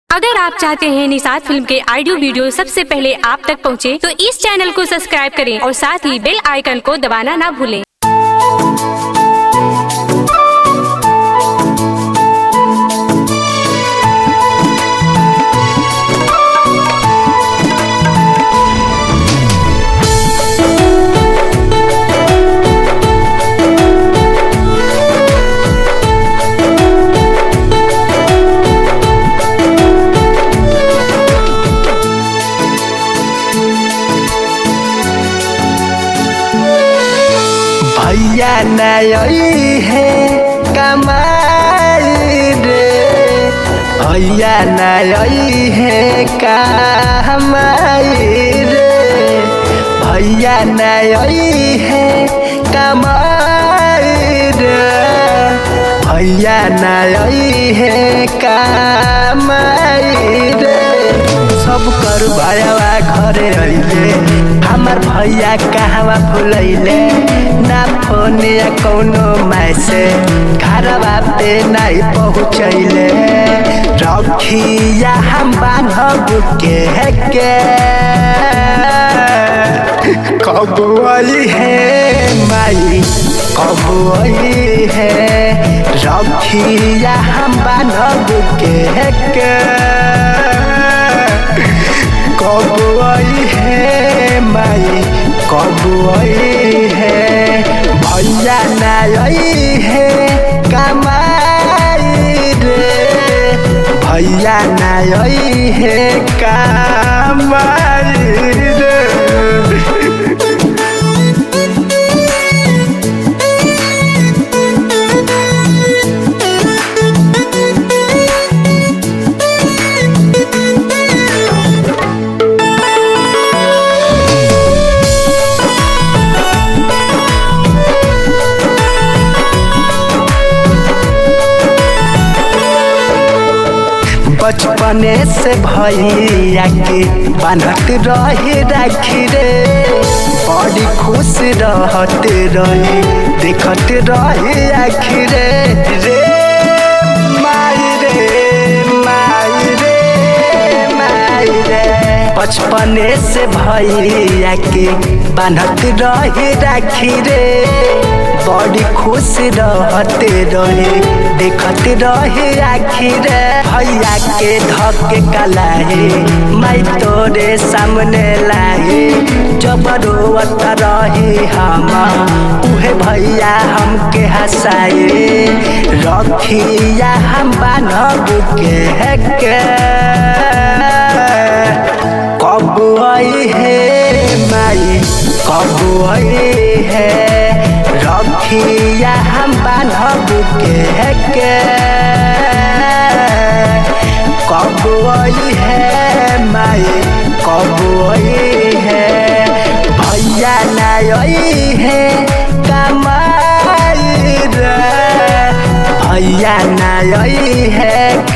अगर आप चाहते हैं निषाद फिल्म के ऑडियो वीडियो सबसे पहले आप तक पहुंचे, तो इस चैनल को सब्सक्राइब करें और साथ ही बेल आइकन को दबाना ना भूलें भैया नई है कमाई रे भैया नई है कमाई रे भैया नई है कमाई रे भैया नई है कमाई रे सब कर बायावा घरे रहिले हमार भैया कहवा भुलैले ना फोन या कौनो मैसेज घरवा पे नहीं पहुँचैले रखिया हम बान्हब के के कब आई है माई कब आई है रखिया हम बान्हब के के कब आई है माई कब आई है भैया नाई है कमाई रे भैया नाई है कमाई रे बचपने से भैया के बान्हत रहे राखी रे बड़ी खुश रहत रही देखत रहे आखी रे रे माई रे माई रे माई रे बचपने से भैया के बान्हत रहे राखी रे बड़ी खुश रहते रहे देखत रहे आखिर भैया के धके कलाहे मैं तोरे सामने लाहे जब रोवत रही हम उहे भैया हमके हंसाए रखिया हम बान्हब के के कब आई है माई कब आई है रखिया हम बान्हब के के कब आई है माई कब आई है भैया नाई है कमाई रे भैया नाई है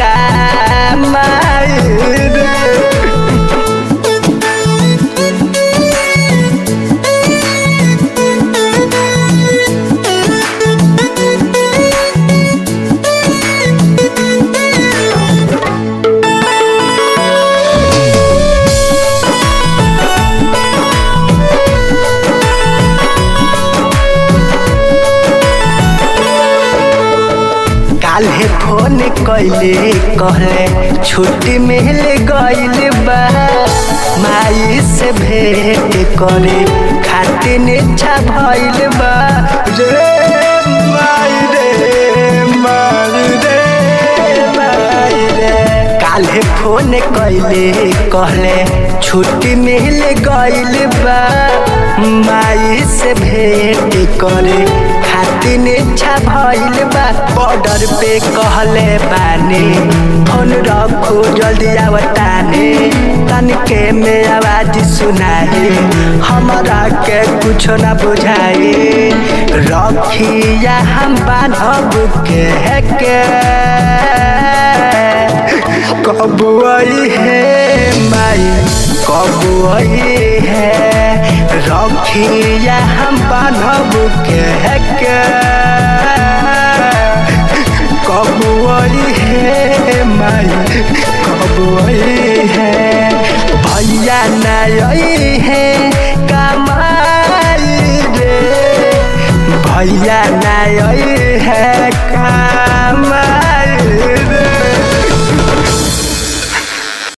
कमाई रे काल्हे फोन कैले कहले छुट्टी मिल गइल बा माई से भेंट करे खातिर इच्छा भइल बा रे माई रे माई रे माई रे काल्हे फोन कैले कहले छुट्टी मिल गइल बा माई से भेंट करे खातिर इच्छा भइल बा बॉर्डर पे कहले बानी फोन रखो जल्दी आवतानी तनके में आवाज सुनाई हमरा के कुछ न बुझाई रखिया हम बान्हब के के कब आई है माई कब आई है रखिया हम बान्हब के के कब आई है माई कब आई है भैया नहीं है कमाई रे भैया नहीं है कमाई